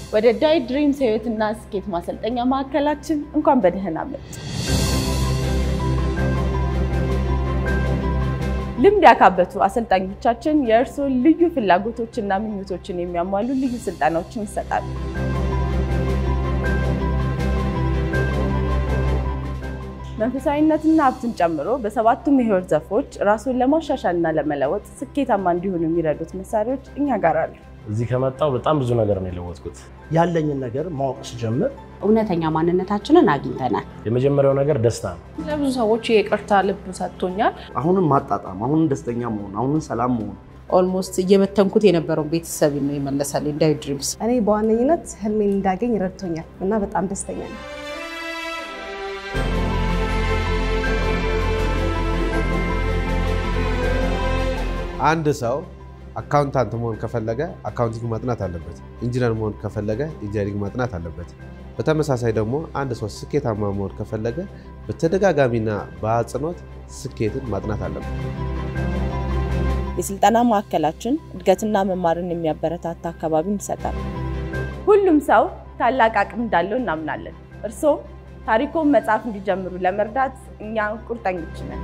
ወደ ዳይ ድሪምስ ህይወትና ስኬት ማሰልጠኛ ማዕከላችን እንኳን በደህና መጡ። ልምድ ያካበቱ አሰልጣኞቻችን የእርስዎን ልዩ ፍላጎቶችና ምኞቶችን የሚያሟሉ ልዩ ስልጠናዎችን ይሰጣሉ። መንፈሳዊነትና ሀብትን ጨምሮ በሰባቱም የህይወት ዘርፎች ራስዎን ለማሻሻልና ለመለወጥ ስኬታማ እንዲሆኑ የሚረዱት መሳሪያዎች እኛ ጋር አሉ። እዚህ ከመጣው በጣም ብዙ ነገር ነው የለወጥኩት። ያለኝን ነገር ማወቅ ስጀምር እውነተኛ ማንነታችንን አግኝተናል። የመጀመሪያው ነገር ደስታ ነው። ለብዙ ሰዎች የይቅርታ ልብ ሰጥቶኛል። አሁንም ማጣጣም፣ አሁንም ደስተኛ መሆን፣ አሁንም ሰላም መሆን ኦልሞስት እየበተንኩት የነበረውን ቤተሰብ ነው የመለሰልኝ ዳይ ድሪምስ። እኔ በዋነኝነት ህልሜን እንዳገኝ ረድቶኛል እና በጣም ደስተኛ ነኝ። አንድ ሰው አካውንታንት መሆን ከፈለገ አካውንቲንግ ማጥናት አለበት። ኢንጂነር መሆን ከፈለገ ኢንጂነሪንግ ማጥናት አለበት። በተመሳሳይ ደግሞ አንድ ሰው ስኬታማ መሆን ከፈለገ በተደጋጋሚና በአጽንኦት ስኬትን ማጥናት አለበት። የስልጠና ማዕከላችን እድገትና መማርን የሚያበረታታ አካባቢን ይሰጣል። ሁሉም ሰው ታላቅ አቅም እንዳለው እናምናለን። እርስዎም ታሪኮን መጽሐፍ እንዲጀምሩ ለመርዳት እኛ ቁርጠኞች ነን።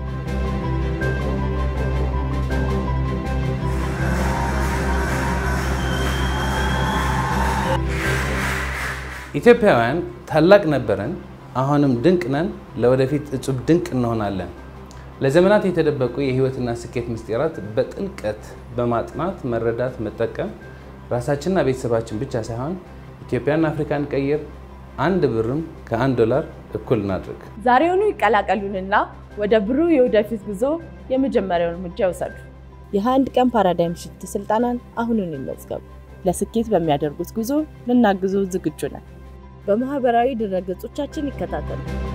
ኢትዮጵያውያን ታላቅ ነበርን፣ አሁንም ድንቅ ነን፣ ለወደፊት እጹብ ድንቅ እንሆናለን። ለዘመናት የተደበቁ የህይወትና ስኬት ምስጢራት በጥልቀት በማጥናት መረዳት፣ መጠቀም ራሳችንና ቤተሰባችን ብቻ ሳይሆን ኢትዮጵያና አፍሪካን ቀይር። አንድ ብርም ከአንድ ዶላር እኩል እናድርግ። ዛሬውኑ ይቀላቀሉንና ወደ ብሩህ የወደፊት ጉዞ የመጀመሪያውን እርምጃ ይውሰዱ። የአንድ ቀን ፓራዳይም ሽፍት ስልጠናን አሁኑን ይመዝገቡ። ለስኬት በሚያደርጉት ጉዞ ልናግዞ ዝግጁ ነን። በማህበራዊ ድረገጾቻችን ይከታተሉ።